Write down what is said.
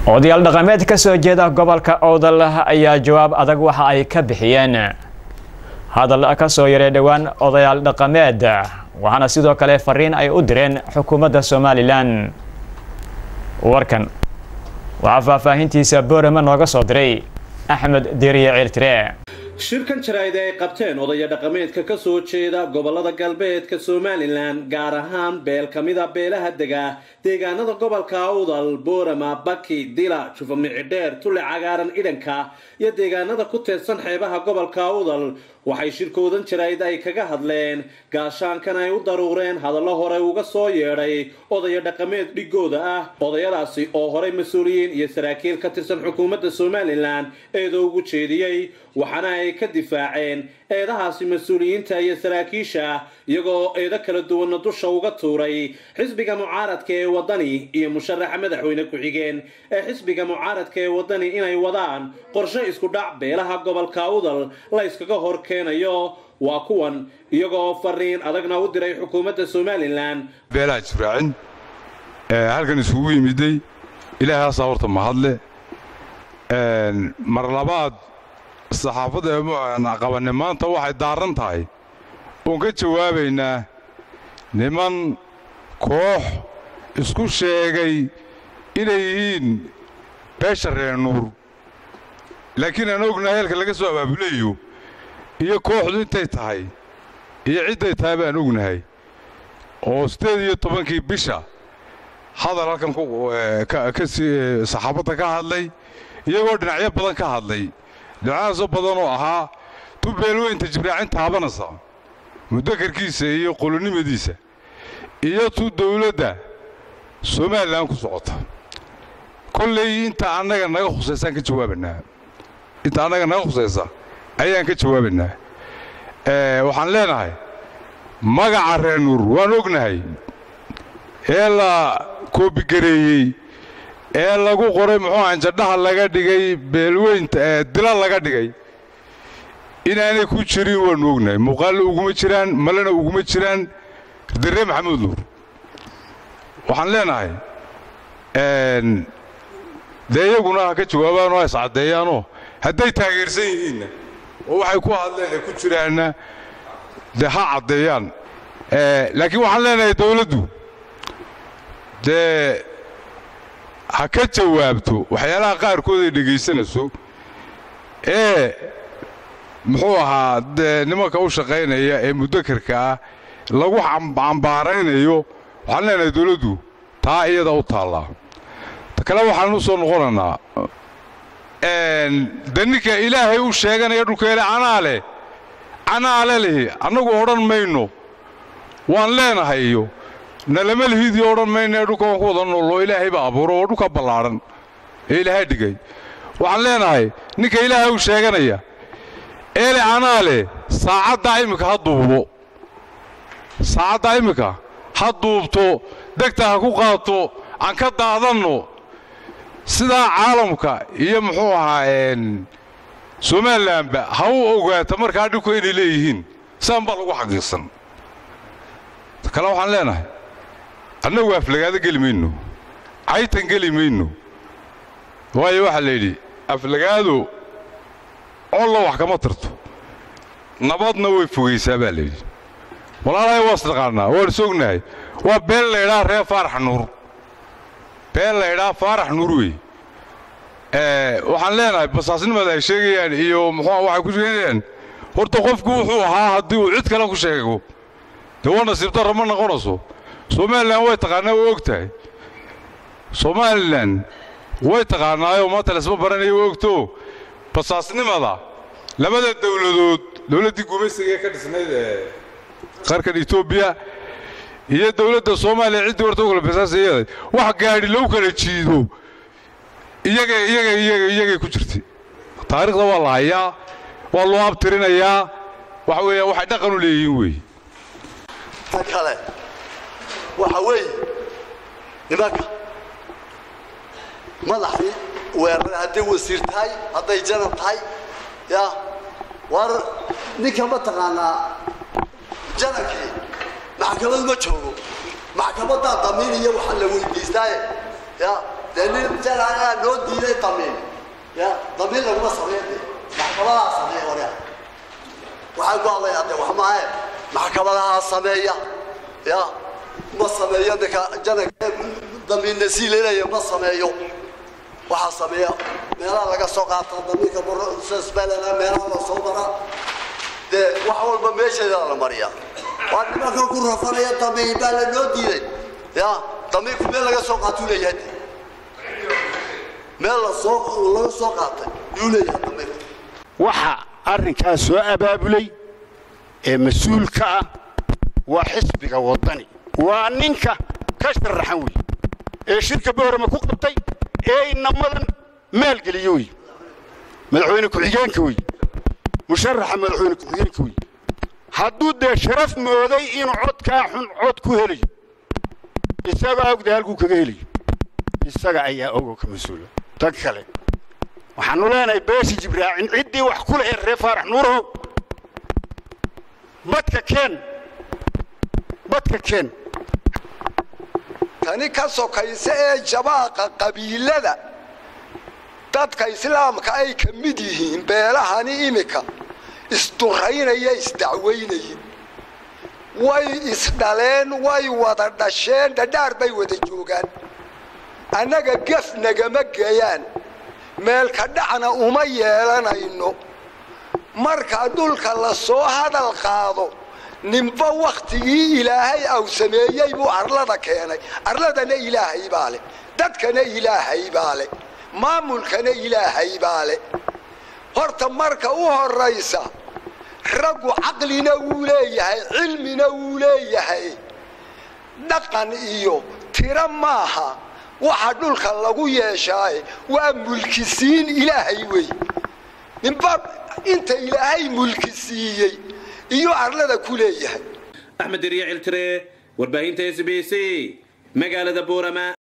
odayaal dhaqameed ka soo jeeda gobolka owdal ayaa jawaab adag waxa ay ka bixiyeen hadal ka soo yaray dhowaan odayaal dhaqameed waxaana sidoo kale fariin ay u direen xukuumadda somalilan warkan waxaa faahfaahintiisa boorama nooga soo diray axmed deriye ciiltire shirkan jaraa'id ay qabteen odaya dhaqameedka ka soo jeeda gobolada galbeedka somalilan gaar ahaan beel ka mida beelaha dega deegaanada gobolka awdal boorama baki dila jufamicidheer tule cagaaran idhanka iyo deegaanada ku teedsan xeebaha gobolka awdal waxay shirkoodan jaraa'id ay kaga hadleen gaashaankan ay u daruureen hadallo hore uga soo yeedhay odaya dhaqameed dhigooda ah odayadaasi oo horey mas-uuliyiin iyo saraakiil ka tirsan xukuumadda somalilan eeda ugu jeediyey waxaana ay ka difaaceen eedahaasi mas-uuliyiinta iyo saraakiisha iyagoo eedo kala duwanna dusha uga tuuray xisbiga mucaaradka ee waddani iyo musharaxa madaxweyne ku-xigeen ee xisbiga mucaaradka ee waddani inay wadaan qorshe isku dhac beelaha gobolka awdal la yskaga hor keenayo waa kuwan iyagoo fariin adagna u diray xukuumadda somalilan beelaha jibraacin halkan isugu yimiday ilaahaasaa horta mahadle mar labaad saxaafadda qabanne maanta waxay daaran tahay oon ka jawaabaynaa niman koox isku sheegay inay yihiin beesha reer nuur laakiin aan ognahay halka laga soo abaabulayo iyo kooxdu intay tahay iyo cidday tahay baan ognahay oo siddeed iyo tobankii bisha hadal halkan saxaafadda ka hadlay iyagoo dhinacyo badan ka hadlay dhinacaasoo badan oo ahaa tu beelweynta jibraacin taabanaysa mudakarkiisa iyo qolonimadiisa iyo tu dawladda somalilan ku socota kollay inta annaga naga khusaysaan ka jawaabanaa inta annaga naga khusaysa ayaan ka jawaabaynaa waxaan leenahay magaca reer nuur waan ognahay ee la koobigareeyey ee lagu qoray muxuu anjadhaha laga dhigay beelweynta dila laga dhigay inaanay ku jirin waannu ognahay muuqaalna uguma jiraan malena uguma jiraan darre maxamuud nuur waxaan leenahay dee iyaguna ha ka jawaabaanoo ha iscaddeeyaanoo hadday taageersan yihiinna oo waxay ku hadleen ay ku jiraanna dee ha caddeeyaan laakiin waxaan leenahay dawladdu dee ha ka jawaabto waxyaalaha qaarkood ay dhegaysanayso ee muxuu ahaa dee nimanka u shaqaynaya ee mudakarka ah lagu cambaaraynayo waxaan leenahay dawladdu taa iyada u taallaa ta kale waxaan u soo noqonaynaa de ninka ilaahay u sheeganaya dhulkeele canaa leh canaale lihi annagu odhan mayno waan leenahay iyo nalama lihidii odhan mayno ee dhulka waan ku wada nooloo ilaahay baa abuuro oo dhulka ballaadhan ee ilaahay dhigay waxaan leenahay ninka ilaahay u sheeganaya eele canaa leh saacaddaa iminka ha duubo saacaddaa iminka ha duubto degta ha ku qaato aan ka daadanno sidaa caalamka iyo muxuu ahaa somalilanba ha u ogaata markaa dhibku inay leeyihiin saan baa lagu xaqiiqsan kale waxaan leenahay annagu aflagaado geli mayno caytan geli mayno waayo waxaa la yidhi aflagaado olla wax kama tarto nabadna way fogaysaa baa layidhi walaalahay waa isnaqaannaa waan is ognahay waa beel laydhaa reer faarax nuur beel laydhaa faarax nuur wey waxaan leenahay basaasnimada ay sheegayaan iyo muxuu waxay ku sheegayaan horta qofku wuxuu ahaa haddii uu cid kale ku sheego dee waa nasiib darro ma noqonayso somalilan way taqaanaa way og tahay somalilan way taqaanaayoo maanta laisma baranaya way ogto basaasnimada labada dawladood dawladdii gumaysiga ee ka dhisnayd ee qarkan etoobiya iyo dawladda soomaaliya ciddii horta u kala basaasayada wax gaadhi lagu kala jiido iyaga iyaga iyaga iyagay ku jirtay taariikhda waa la hayaa waa loo abtirinayaa waxa weeya waxay dhaqan u leeyihiin weeye ta kale waxa weeye nimanka madaxdii weerar hadday wasiir tahay hadday janan tahay ya war ninka ma taqaanaa janankii maxkamad ma joogo maxkamaddaa damiin iyo waxaa la weydiistaaye ya dee nin janaanaa noo diiday damiin ya damiin laguma sameeyo dee maxkamadaha sameeya warya waxaan ku hadlayaa dee wax maahe maxkamadaha sameeya ya ma sameeyo ninka jananka damiinna sii leelaya ma sameeyo waxaa sameeya meelaha laga soo qaata damiinka sbelana meelaha la soo mara dee wax walba meesheeda la mariya waa nimanka ku rafanaya damiin baa la noo diiday ya damiinku meel laga soo qaatuu leeyahay meel lasoo laga soo qaatay yuu leeyahay damiinku waxa arrinkaas soo abaabulay ee mas-uulka ah waa xisbiga waddani waa ninka ka sharaxan wey ee shirka boorama ku qabtay ee inamadan maalgeliyo wey madaxweyne ku-xigeenka wey musharaxa madaxweyne ku-xigeenka wey hadduu dee sharaf mooday inuu codkaa xun cod ku helayo isagaa ogda halkuu kaga helayo isaga ayaa ogo ka mas-uula tan kale waxaanu leenahay beeshi jibraacin ciddii wax ku lahayd reer faarax nuurow badka keen badka keen tani ka sokaysa ee jabaaqa qabiilada dadka islaamka ay ka mid yihiin beelahani iminka isduraynaya isdacwaynayin way isdhaleen way wada dhasheen dhadhaar bay wada joogaan annaga gef nagama geeyaan meelka dhacna uma yeelanayno marka dhulka la soo hadal qaado ninba wakhtigii ilaahay aw sameeyey buu arlada keenay arladana ilaahay baa leh dadkana ilaahay baa leh maamulkana ilaahay baa leh horta marka u horraysa raggu caqlina wuu leeyahay cilmina wuu leeyahay dhaqan iyo tiro maaha waxa dhulka lagu yeeshaaye waa mulkisiin ilaahay wey ninba inta ilaahay mulki siiyey iyo arlada ku leeyahay axmed deriye ciltire warbaahinta s b c magaalada boorama